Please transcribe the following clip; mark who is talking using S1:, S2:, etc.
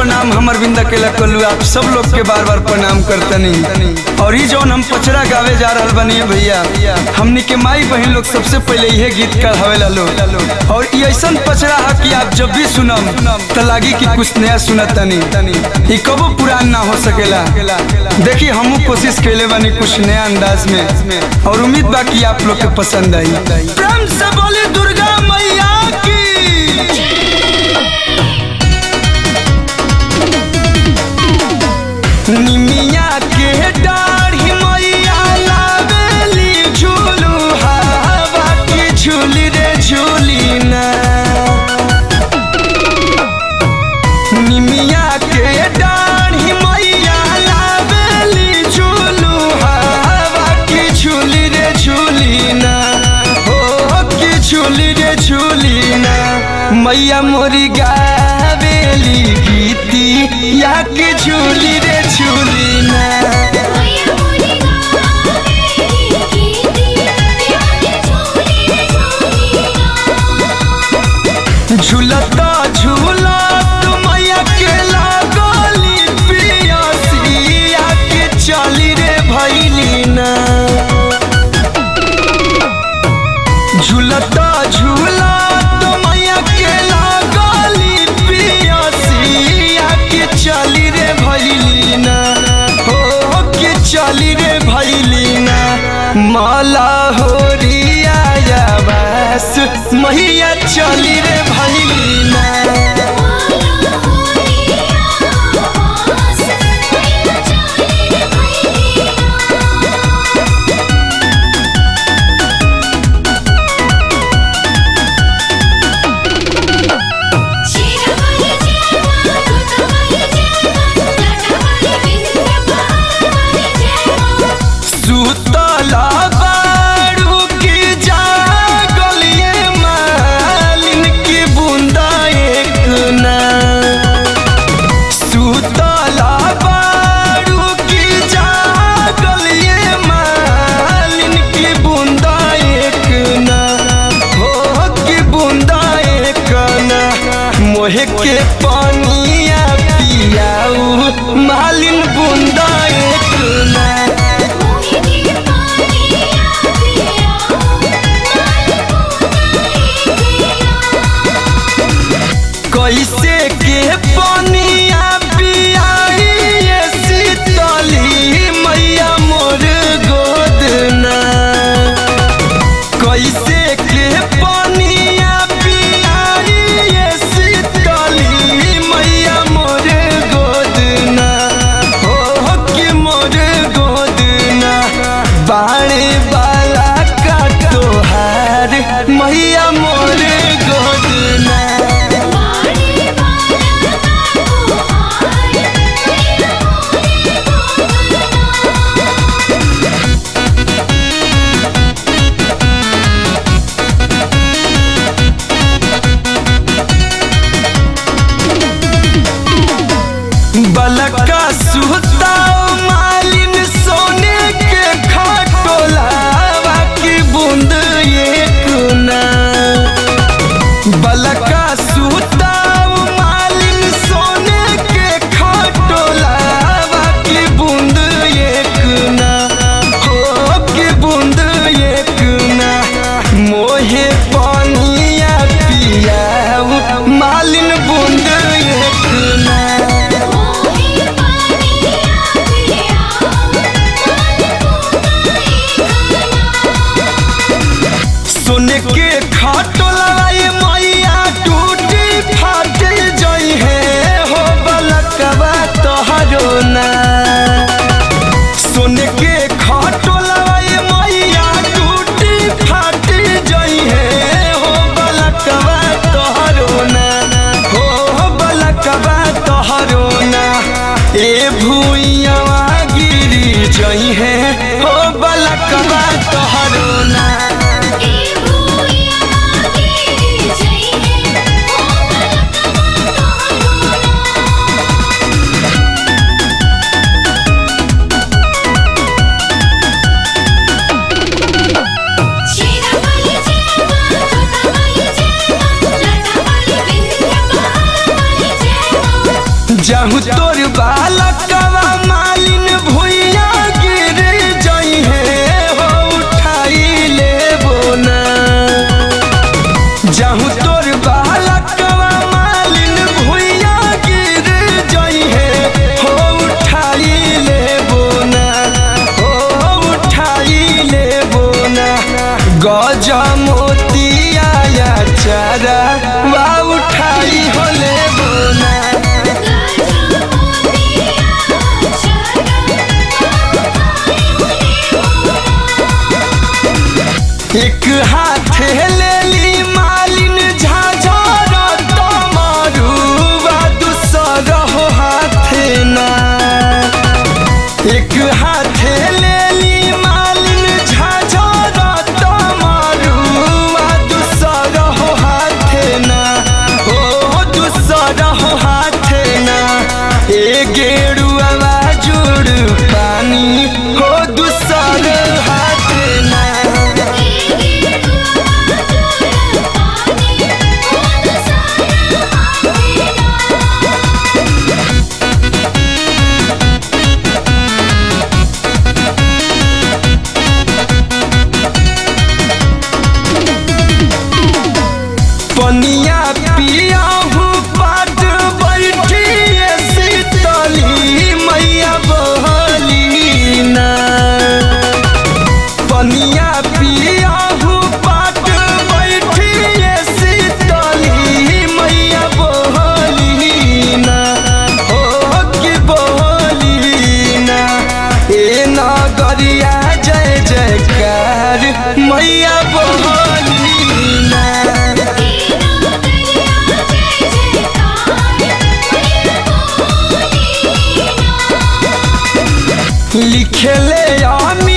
S1: प्रणाम हमर बिंदा के लकलू आप सब लोग के बार बार प्रणाम करतनी और ई जौन हम पचरा गावे जा रहल बनी भैया हमनी के माई बहन लोग सबसे पहले यह गीत कढ़ावेला लोग और ई ऐसन पचरा है कि आप जब भी सुनम त लागी कि कुछ नया सुनतनी ई कबो पुरान ना हो सकेला देखी हमू कोशिश कैले बनी कुछ नया अंदाज में और उम्मीद बा कि आप लोग के पसंद आई प्रेम से बोली दुर्गा मैया की निमिया के डाढ़ी मैया लावेली झूलू हवा की झूली रे झूली ना निमिया के डाढ़ी मैया लावेली झूलू हवा की झूली रे झूली ना हो की झूली रे झूली ना मैया मोरी गावेली गीती या की झूली रे झूली ना
S2: मैया मोरी गावेली गीती याके झूली रे झूली ना
S1: झूलता झूलत मैया के लागली पियसिया के चली रे भैली ना झूलता झूलत मैया के लागली पियसिया के चली रे भैली ना हो के चली रे भैली ना माला होरिया बस मैया चली रे भैली ना
S2: माला होरिया पास मैया चली रे भैली चीरा वाली जेवा छोटा वाली जेवा लाटा वाली बिंद्या वाली जेवा
S1: सुतला बारू की जागलिए मालिन की बूंदा एक ना सुतला बारू की जागलिए मालिन की बूंदा एक ना हो की बूंदा एक ना मोहे के पानिया पियाऊ मालिन बूंदा एक ना
S2: मोहि के पानिया पिया माल पूना एक
S1: कैसे के पानिया पियाई ये शीतली मैया मोर गोदना कैसे के पानिया पियाई ये शीतली मैया मोर गोदना हो कि मोर गोदना बाणे वाला का तोहार मैया मोर गोदना
S2: बाड़ी वाला का तोहार मैया मोरे गोदना
S1: बलका सुताओ मालिन सोने के खटोलावा की बूंद एक ना बलका सुताओ मालिन सोने के खटोलावा की बूंद एक ना हो की बूंद एक ना मोहे पानिया पियाऊ मालिन बूंद एक ना
S2: मोहि पानिया पिया माल पूना एक
S1: सोने के खाटो लड़ाई मैया टूटी फाट जई है हो बलकवा तोहरो ना सोने के खाटो लड़ाई मैया टूटी फाट जई है हो बलकवा तोहरो ना हो बलकवा तोहरो ना ए भूइया गिरी जई है हो बलकवा तोहरो ना
S2: ए भूया गिरी जई है ओ बलकवा
S1: हाथ लेली मालिन झाझर तमरुआ दूसर हो हाथ ना एक हाथ लेली मालिन झाझर तमरुआ दूसर हो हाथ ना हो दूसर हो हाथ ना ए गेरुआ जुड़ पानी हो दूसर हाथ ना पनिया पिया हूँ पाट बैठिए शीतली मैया बहली ना पनिया पिया हूँ पाट बैठिए शीतली मैया बहली ना हो कि बहली ना ए नगरिया जय जयकार मैया बहली ना लिखले अमी